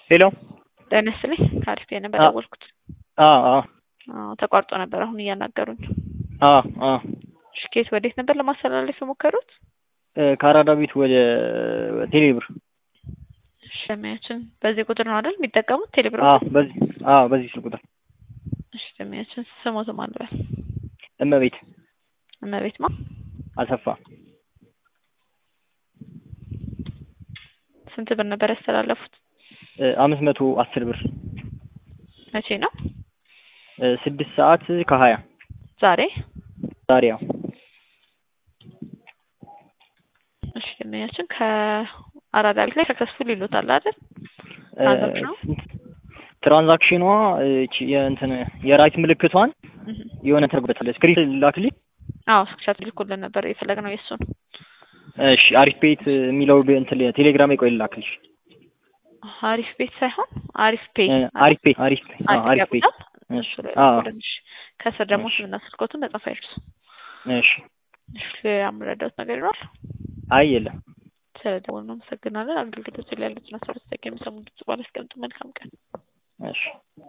ሄሎ ጤና ይስጥልኝ ከአሪፍ ነበር ደወልኩት። አዎ አዎ አዎ ተቋርጦ ነበር አሁን እያናገሩኝ። አዎ አዎ እሺ ከየት ወዴት ነበር ለማስተላለፍ የሞከሩት? ከአራዳ ቤት ወደ ቴሌብር። እሺ ደንበኛችን በዚህ ቁጥር ነው አይደል የሚጠቀሙት ቴሌብር? አዎ በዚህ አዎ በዚህ ስልክ ቁጥር እሺ ደንበኛችን ስሞት ማን ልበል? እመቤት እመቤት ማ አሰፋ ስንት ብር ነበር ያስተላለፉት? አምስት መቶ አስር ብር መቼ ነው? ስድስት ሰዓት ከሀያ ዛሬ ዛሬ ያው እሺ ደንበኛችን ከአራዳ ቤት ላይ ሰክሰስፉል ይሉታል አይደል? ትራንዛክሽኑ ትራንዛክሽኗ እቺ የእንትን የራይት ምልክቷን የሆነ ተርጉበታለች። ስክሪን ላክልኝ። አዎ ስክሪንሾት ልኮልን ነበር የፈለግነው የእሱን። እሺ አሪፍ ቤት የሚለው እንትን ቴሌግራም ቆይ ላክልሽ። አሪፍ ቤት ሳይሆን አሪፍ ፔይ አሪፍ ቤት አሪፍ ቤት አዎ አሪፍ ቤት እሱ ላይ አዎ ልኮልንሽ ከስር ደግሞ ስምና ስልኮትን መጻፍ አይርሱ። እሺ እሺ ሌላ የምረዳውት ነገር ይኖራል? አይ የለም። ስለደወሉ እናመሰግናለን። አገልግሎት ላይ ያሉትን አስራ ሁለት ደቂቃ የሚሰሙ ድምጽ ባላስቀምጡ መልካም ቀን። እሺ